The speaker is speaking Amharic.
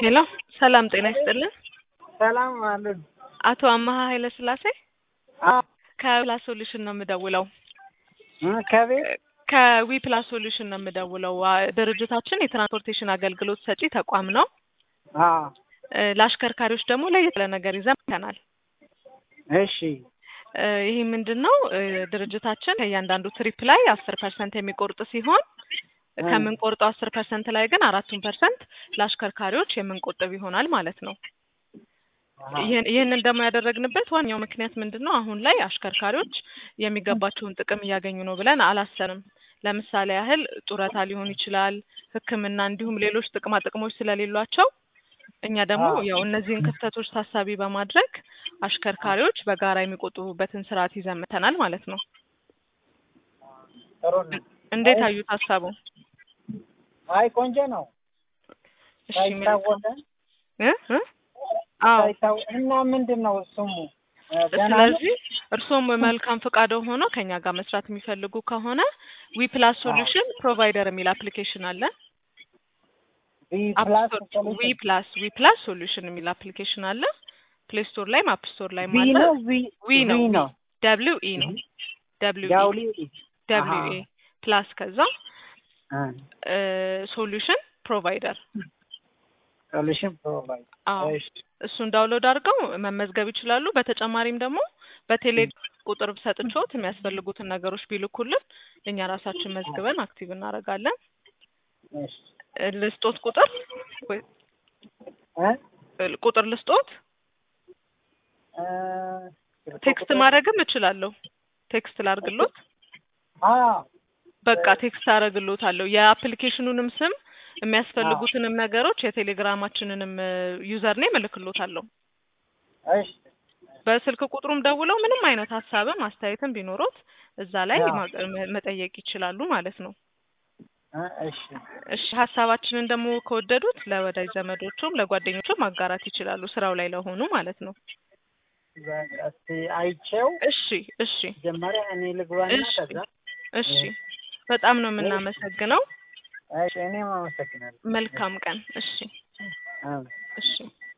ሄሎ ሰላም ጤና ይስጥልን። ሰላም አለን። አቶ አመሀ ኃይለ ስላሴ አዎ ከፕላስ ሶሉሽን ነው የምደውለው። እ ከቤት ከዊ ፕላስ ሶሉሽን ነው የምደውለው። አ- ድርጅታችን የትራንስፖርቴሽን አገልግሎት ሰጪ ተቋም ነው። አዎ እ፣ ለአሽከርካሪዎች ደግሞ ለየት ያለ ነገር ይዘን መጥተናል። እሺ እ፣ ይህ ምንድን ነው? እ፣ ድርጅታችን ከእያንዳንዱ ትሪፕ ላይ አስር ፐርሰንት የሚቆርጥ ሲሆን እ። ከምንቆርጠው አስር ፐርሰንት ላይ ግን አራቱን ፐርሰንት ለአሽከርካሪዎች የምንቆጥብ ይሆናል ማለት ነው። አሃ። ይህን ይህንን ደግሞ ያደረግንበት ዋናው ምክንያት ምንድን ነው? አሁን ላይ አሽከርካሪዎች የሚገባቸውን ጥቅም እያገኙ ነው ብለን አላሰብም። ለምሳሌ ያህል ጡረታ ሊሆን ይችላል፣ ሕክምና እንዲሁም ሌሎች ጥቅማ ጥቅሞች ስለሌሏቸው እኛ ደግሞ አዎ። ያው እነዚህን ክፍተቶች ታሳቢ በማድረግ አሽከርካሪዎች በጋራ የሚቆጥቡበትን ስርዓት ይዘን መጥተናል ማለት ነው። ጥሩ ነው። እንዴት አይ- አዩት ሀሳቡ? አይ ቆንጆ ነው። እሺ መልካም። ሳይታወቀ እ እ አዎ ሳይታወ- እና ምንድን ነው ስሙ እ፣ ገና ነው? ስለዚህ እርስዎም መልካም ፈቃደ ሆኖ ከኛ ጋር መስራት የሚፈልጉ ከሆነ ዊ ፕላስ ሶሉሽን ፕሮቫይደር የሚል አፕሊኬሽን አለ። ቢ አፕ ፕላስ ስቶር ዊ ፕላስ ዊ ፕላስ ሶሉሽን የሚል አፕሊኬሽን አለ። ፕሌይ ስቶር ላይም አፕ ስቶር ላይም ቢ አለ። ነው ቢ ዊ ነው ቢ ነው ደብሊው ኢ ነው ደብሊው ኢ ዳውሊ ደብሊው አሃ። ኤ ፕላስ ከዛ እ፣ ሶሉሽን ፕሮቫይደር ሶሉሽን ፕሮቫይድ አዎ እሺ እሱን ዳውንሎድ አድርገው መመዝገብ ይችላሉ። በተጨማሪም ደግሞ በቴሌ ቁጥር ሰጥቾት የሚያስፈልጉትን ነገሮች ቢልኩልን እኛ ራሳችን መዝግበን አክቲቭ እናደርጋለን። እሺ እ፣ ልስጦት ቁጥር ወይ- እ እ፣ ቁጥር ልስጦት እ፣ ቴክስት ማድረግም እችላለሁ። ቴክስት ላርግሎት አዎ በቃ ቴክስት አደርግሎታለሁ። የአፕሊኬሽኑንም ስም የሚያስፈልጉትንም ነገሮች የቴሌግራማችንንም ዩዘር ኔም እልክሎታለሁ። እሺ በስልክ ቁጥሩም ደውለው ምንም አይነት ሀሳብም አስተያየትም ቢኖሩት እዛ ላይ አዎ። ማ- መ- መጠየቅ ይችላሉ ማለት ነው። እ፣ እሺ እሺ ሀሳባችንን ደግሞ ከወደዱት ለወዳጅ ዘመዶቹም ለጓደኞቹም ማጋራት ይችላሉ፣ ስራው ላይ ለሆኑ ማለት ነው። በቃ እስኪ አይቼው እሺ እሺ መጀመሪያ እኔ ልግባና እሺ ከዛ እሺ በጣም ነው የምናመሰግነው። እሺ እኔም አመሰግናለሁ። መልካም ቀን። እሺ አዎ። እሺ